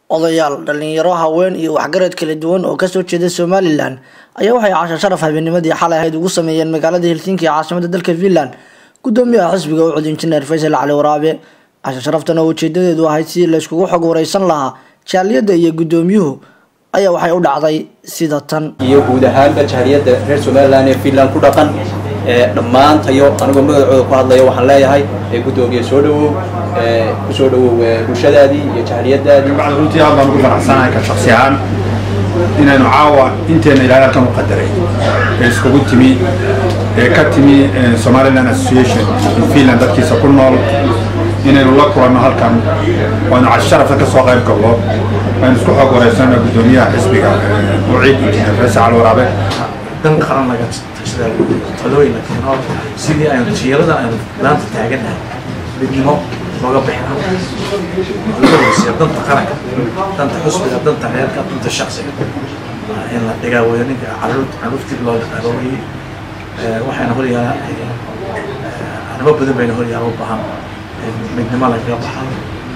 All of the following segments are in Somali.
odayaal dhalinyaro haween iyo waxgarad kala duwan oo kasoo jeeda somalilan ayaa waxay casho sharaf habeennimadii xalay ahayd ugu sameeyeen magaalada helsinki ee caasimada dalka finland gudoomiyaha xisbiga u cud injineer faysal cali waraabe casho sharaftan oo ujeedadeedu ahayd sidii layskugu xog wareysan lahaa jaaliyadda iyo gudoomiyuhu ayaa waxay u dhacday sida tan iyo guud ahaanba jahriyadda reer somalilan ee finland ku dhaqan dhammaantayo anigoo magacooda ku hadlaya waxaan leeyahay gudoomiye soo dhawow kusoo dhawow bulshadaadii iyo jahriyadaadii runtii aad baan ugu faraxsanahay ka shaksi ahaan inaynu caawa inteena ilaahay halkan u qadaray ee iskugu timi ee ka timi somaliland association in finland dadkiisa ku nool inaynu la kulanno halkan waanu casharafka ka soo qayb galno aynu isku xog wareysano gudoomiyaha xisbiga muciid injineer faysal cali waraabe dan qaran laga tashadaa talooyin la keeno sidii aynu jiilada aynu maanta taagannahay midnimo looga bixina laga weysiya danta qaranka danta xusbiga danta reerka danta shaksiga in la dhigaa weyo ninka caruurtii loo dhaqaaloowayey waxayna horyaala arrimo badan bayna horyaala u baahan midnimo lagaga baxan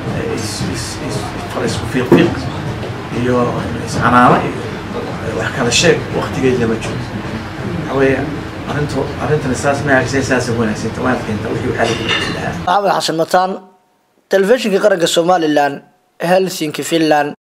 isku fiiqfiiq iyo iscanaano iyo wax kala sheeg waktigeed lama joogo waxaweye arrintu arrintan saas ma hagsan saasa wanaagsanta waad keenta wixii waxaa laga lahaa maxamed xasan mataan telefishinka qaranka somalilan helsinki finland